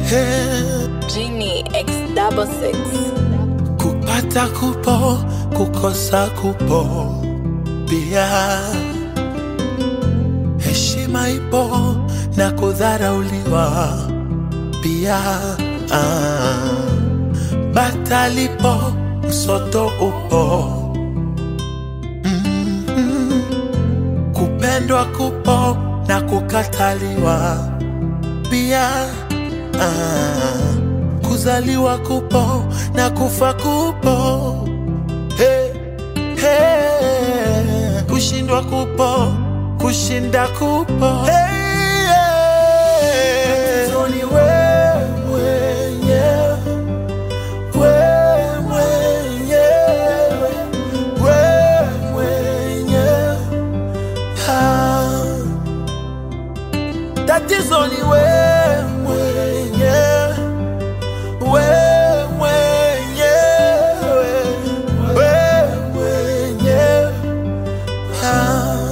Hey, Genie X double six. kupata kupo, kukosa kupo pia. Heshima ipo na kudharauliwa pia. Ah, bata lipo, msoto upo. Mhm. Kupendwa kupo na kukataliwa pia. Ah, kuzaliwa kupo na kufa kupo. Hey, hey, kushindwa kupo, kushinda kupo. Hey, yeah. Tatizo ni wewe mwenyewe, wewe mwenyewe, wewe mwenyewe. Ah. Tatizo ni wewe mwenyewe, wewe mwenyewe, wewe mwenyewe. Ah.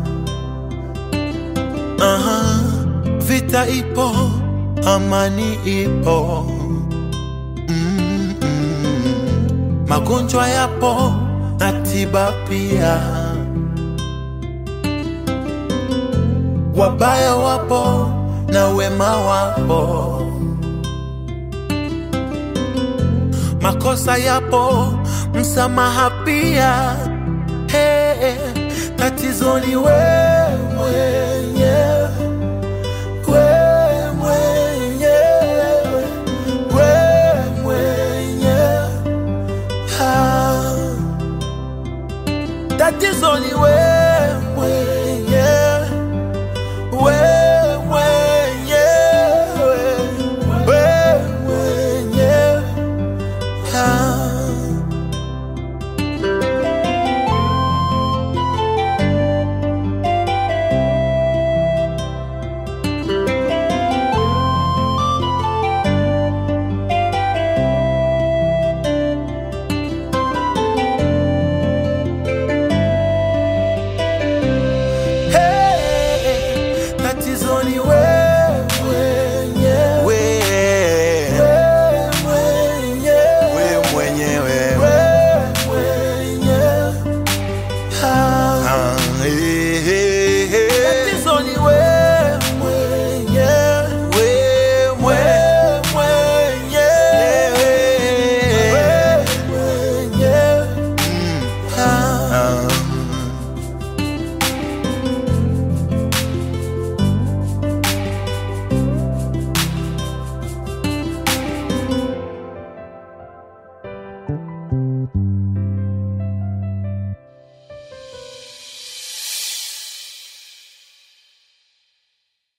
Aha. Vita ipo, amani ipo. Mm, mm. Magonjwa yapo na tiba pia. Wabaya wapo na wema wapo, makosa yapo, msamaha pia. Hey, tatizo ni wewe